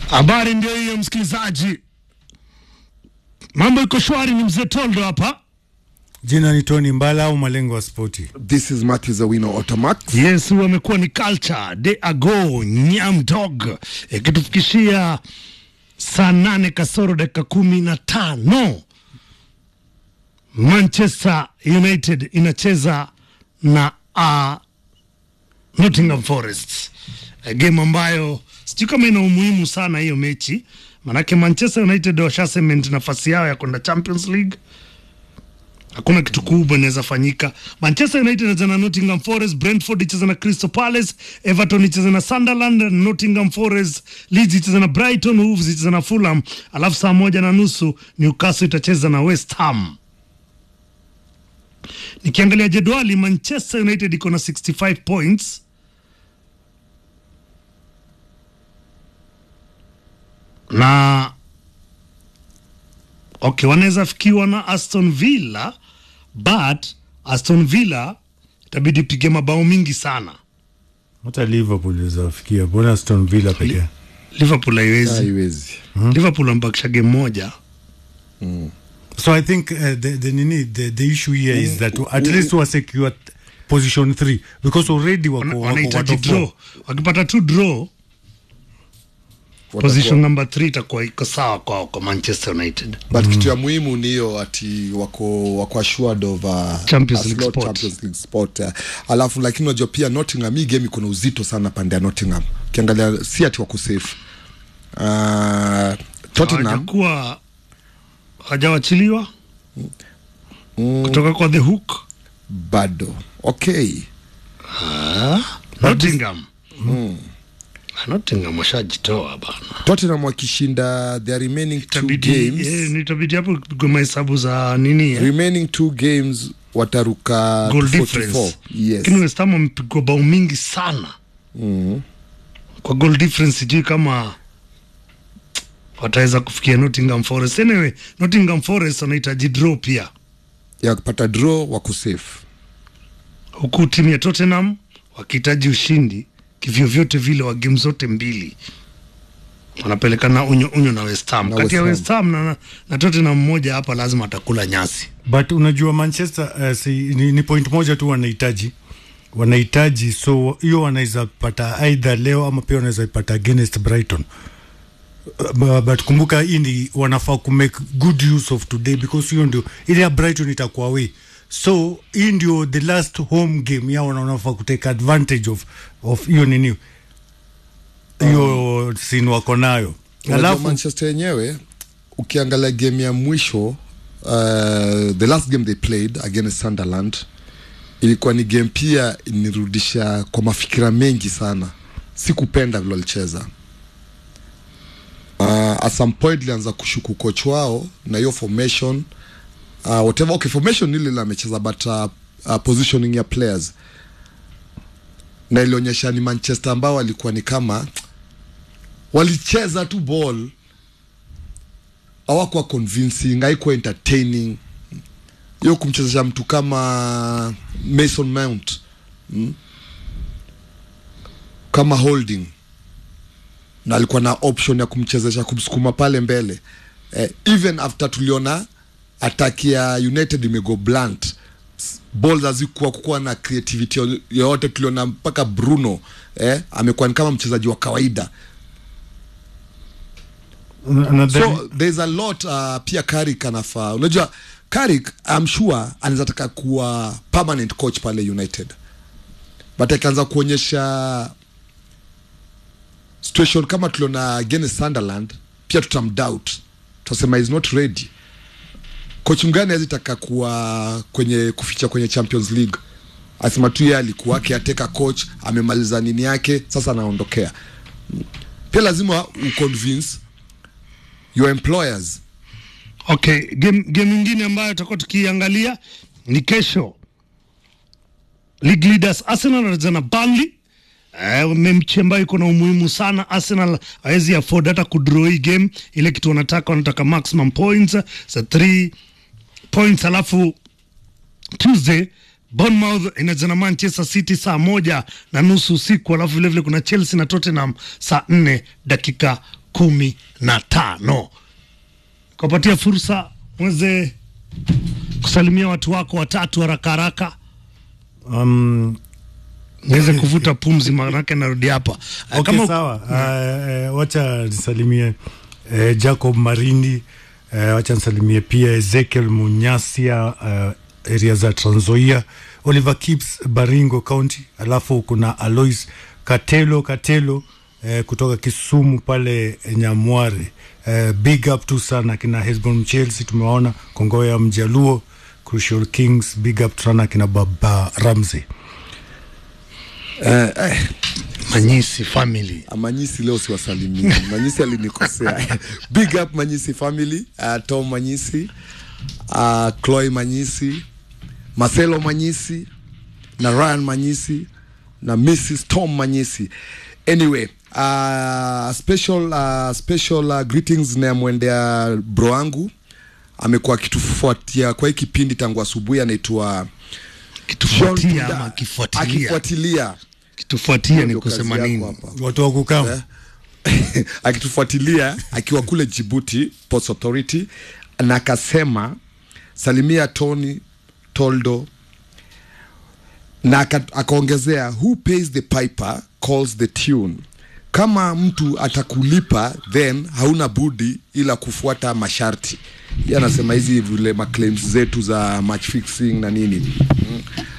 Habari ndio hiyo, msikilizaji, mambo iko shwari. Ni mzee Toldo hapa. Jina ni Tony Mbala au malengo wa spoti. This is Matthew Zawino Automax. Yes, huyu amekuwa ni culture de ago nyam dog ikitufikishia saa nane kasoro dakika kumi na tano Manchester United inacheza na uh, Nottingham Forest, Eh, game ambayo sijui kama ina umuhimu sana hiyo mechi, manake Manchester United washasement nafasi yao ya kwenda Champions League hakuna kitu kubwa inaweza fanyika. Manchester United inacheza na Nottingham Forest, Brentford icheza na Crystal Palace, Everton icheza na Sunderland, Nottingham Forest, Leeds icheza na Brighton, Wolves icheza na Fulham, alafu saa moja na nusu Newcastle itacheza na West Ham. Nikiangalia jedwali, Manchester United iko na 65 points na okay, wanaweza fikiwa na Aston Villa but Aston Villa itabidi pige mabao mingi sana. Hata Liverpool izafikia, mbona Aston Villa pekee? Liverpool haiwezi. Haiwezi. Liverpool wamebakisha game moja. So I think uh, the, the, nini, the, the issue here is that at least wa secure position 3 because already Wana- wako, wako Wanahitaji watu draw. Wakipata tu draw, position number 3 itakuwa iko sawa kwa, kwa Manchester United. But kitu ya muhimu ni hiyo ati wako wako assured of uh, Champions a League slot spot. Champions League spot. Uh, alafu lakini unajua pia Nottingham hii game iko na uzito sana pande ya Nottingham. Ukiangalia si ati wako safe. Uh, Tottenham Hawajakuwa hawajawachiliwa kutoka kwa the hook. bado. Okay. Nottingham. Nottingham washajitoa bana. Tottenham wakishinda their remaining two Itabidi games. eh, nitabidi hapo kupigwa mahesabu za nini eh? Remaining two games wataruka goal to 44. difference. Yes. Lakini West Ham wamepigwa bao mingi sana kwa goal difference, sijui kama wataweza kufikia Nottingham Forest. Anyway, Nottingham Forest wanahitaji draw pia, ya kupata draw wako safe. huku timu ya Tottenham wakihitaji ushindi kivyovyote vile wa game zote mbili wanapelekana unyo unyo na West Ham. Na Kati ya West West Ham na, na Tottenham mmoja hapa lazima atakula nyasi. but unajua Manchester uh, si, ni, ni point moja tu wanahitaji wanahitaji so hiyo wanaweza pata either leo ama pia wanaweza ipata against Brighton Uh, bu- but kumbuka hii ni wanafaa ku make good use of today because hiyo ndio ile ya Brighton itakuwa away so hii ndio the last home game yao na wanafaa ku take advantage of of hiyo nini hiyo sin wako nayo Unajua alafu Manchester yenyewe ukiangalia game ya mwisho uh, the last game they played against Sunderland ilikuwa ni game pia inirudisha kwa mafikira mengi sana. Sikupenda vile walicheza. Uh, at some point ilianza kushuku coach wao na hiyo formation uh, whatever okay, formation ile ile amecheza but uh, uh, positioning ya players na ilionyesha ni Manchester ambao walikuwa ni kama walicheza tu ball hawakuwa convincing haikuwa entertaining hiyo kumchezesha mtu kama Mason Mount mm? kama holding na alikuwa na option ya kumchezesha kumsukuma pale mbele eh, even after tuliona ataki ya United imego blunt S- balls hazikuwa kukuwa na creativity yo- yoyote tuliona mpaka Bruno eh, amekuwa ni kama mchezaji wa kawaida another- so there's a lot uh, pia Carrick anafaa unajua Carrick I'm sure anaweza taka kuwa permanent coach pale United but akaanza kuonyesha situation kama tuliona against Sunderland pia tutamdoubt tutasema is not ready coach mgani hawezi taka kuwa kwenye kuficha kwenye Champions League asema tu yeye alikuwa caretaker coach amemaliza nini yake sasa anaondokea pia lazima uconvince your employers Okay, game game nyingine ambayo tutakuwa tukiangalia ni kesho. League leaders Arsenal wanacheza na Burnley. Eh, mechi ambayo iko na umuhimu sana. Arsenal hawezi afford hata kudraw hii game. Ile kitu wanataka wanataka maximum points za 3 points, alafu Tuesday Bournemouth inacheza na Manchester City saa moja na nusu usiku, alafu vilevile kuna Chelsea na Tottenham saa nne dakika kumi na tano kuwapatia fursa mweze kusalimia watu wako watatu haraka haraka um, niweze kuvuta pumzi manake narudi hapa Eh, okay, kama sawa uh, uh, wacha nisalimie uh, Jacob Marindi uh, wacha nisalimie pia Ezekiel Munyasia uh, area za Trans Nzoia Oliver Kips Baringo County alafu kuna Alois Katelo Katelo uh, kutoka Kisumu pale Nyamware uh, big up tu sana kina Hesbon Chelsea tumewaona Kongoya Mjaluo Crucial Kings big up sana kina Baba Ramsey eh, eh, Manyisi family Manyisi leo siwasalimii. Manyisi alinikosea. Big up Manyisi family, uh, Tom Manyisi, uh, Chloe Manyisi, Marcelo Manyisi na Ryan Manyisi na Mrs. Tom Manyisi. Anyway, uh, special uh, special uh, greetings namwendea bro wangu amekuwa akitufuatia kwa hii kipindi tangu asubuhi anaitwa kitufuatia John Tunda. ama akifuatilia akifuatilia kitufuatia ni Ndio kusema kazi nini yako hapa. watu wa kukama Eh? akitufuatilia akiwa kule Djibouti Ports Authority na akasema salimia Tony Toldo na aka- akaongezea who pays the piper calls the tune kama mtu atakulipa then hauna budi ila kufuata masharti Yeye anasema hizi vile maclaims zetu za match fixing na nini mm.